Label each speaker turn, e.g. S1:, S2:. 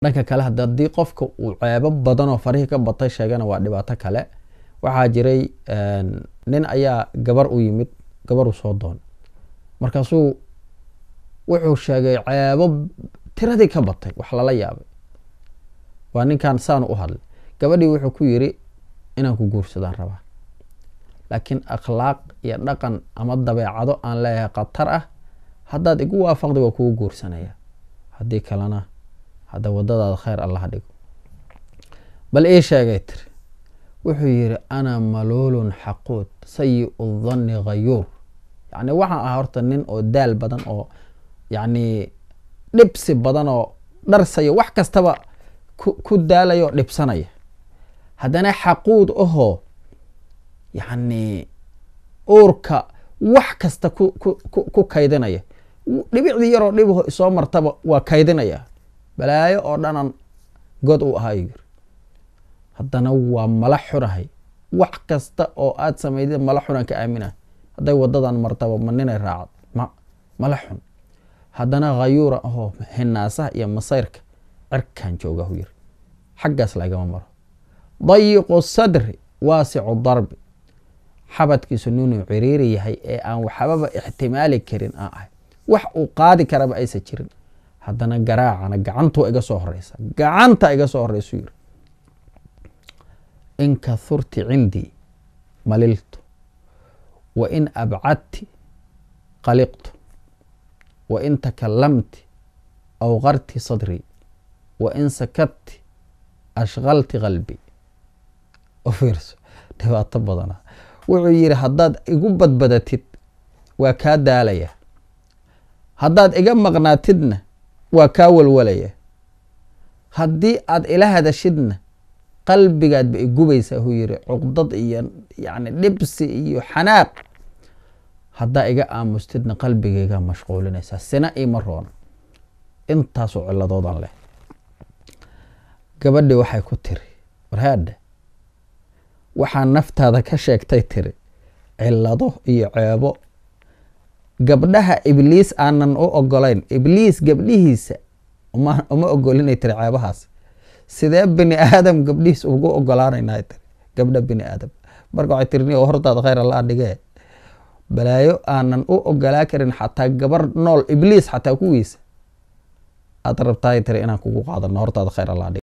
S1: dhanka kale haddii qofka uu ceebo badan oo farihii ka batay sheegana waa dhibaato kale waxaa jiray nin ayaa gabar u yimid gabar u soo doon markaasuu wuxuu sheegay ceebo tiradii ka batay wax lala yaabay waa ninkan saanu u hadlay gabadhii wuxuu ku yiri inaan ku guursadaan rabaa laakiin akhlaaq iyo dhaqan ama dabeecado aan leeyahay khatar ah haddaad igu waafaqday waa kugu guursanaya haddii kalena hadda wadadaada khayr allaha dhigo bal ii sheegay tiri wuxuu yiri ana maluulun xaquud sayi danni khayuur yacni waxaan ahaa horta nin oo daal badan oo yacni dhibsi badan oo dharsaya wax kastaba ku daalaya oo dhibsanaya haddana xaquud ahoo yacni uurka wax kasta ku ku kaydinaya dhibicdii yaroo dhibaho isoo martaba waa kaydinaya balaayo oo dhanan god uu ahaa yiri haddana waa mala xunahay wax kasta oo aad samaydid mala xunaan ka aaminah hadday wadadan martaba ma ninay raacad ma mala xun haddana khayuura ahoo hinaasaha iyo masayrka cirkaan joogahu yiri xaggaas lagama maro dayiqu sadri waasicu darbi xabadkiisu ninuu ciriiri yahay ee aan waxbaba ixtimaali karin aan ahay wax uu qaadi karaba aysan jirin haddana garaacana gacantuu iga soo horeysa gacanta iga soo horeysu yiri in kahurti cindii maliltu wa in abcadti qaliqtu wa in takalamti awqarti sadrii wa in sakadti ashqalti qalbi u fiirso dhibaato badana wuxuu yidhi haddaad igu badbadatid waa kaa daalaya haddaad iga maqnaatidna waa kaa walwalaya haddii aad ila hadashidna qalbigaadba igubaysaa huu yiri cuqdad iyo yani dhibsi iyo xanaaq haddaa iga aamustidna qalbigayga mashquulinaysaa sina ima roona intaasoo ciladoodan leh gabadhii waxay ku tiri warhaadha waxaa naftaada ka sheegtay tiri cilado iyo ceebo gabdhaha ibliis aanan u ogolayn ibliis gabdhihiisa uma ogolinay tiri ceebahaas sidee bini aadam gabdhihiis ugu ogolaanayna tiri gabdha bini aadam marka waxay tiri ni hortaada khayr alla dhigee balaayo aanan u ogolaa karin xataa gabar nool ibliis xataa kuwiisa aad rabtaay tiri inaan kugu qaadano hortaada khayr alla dhige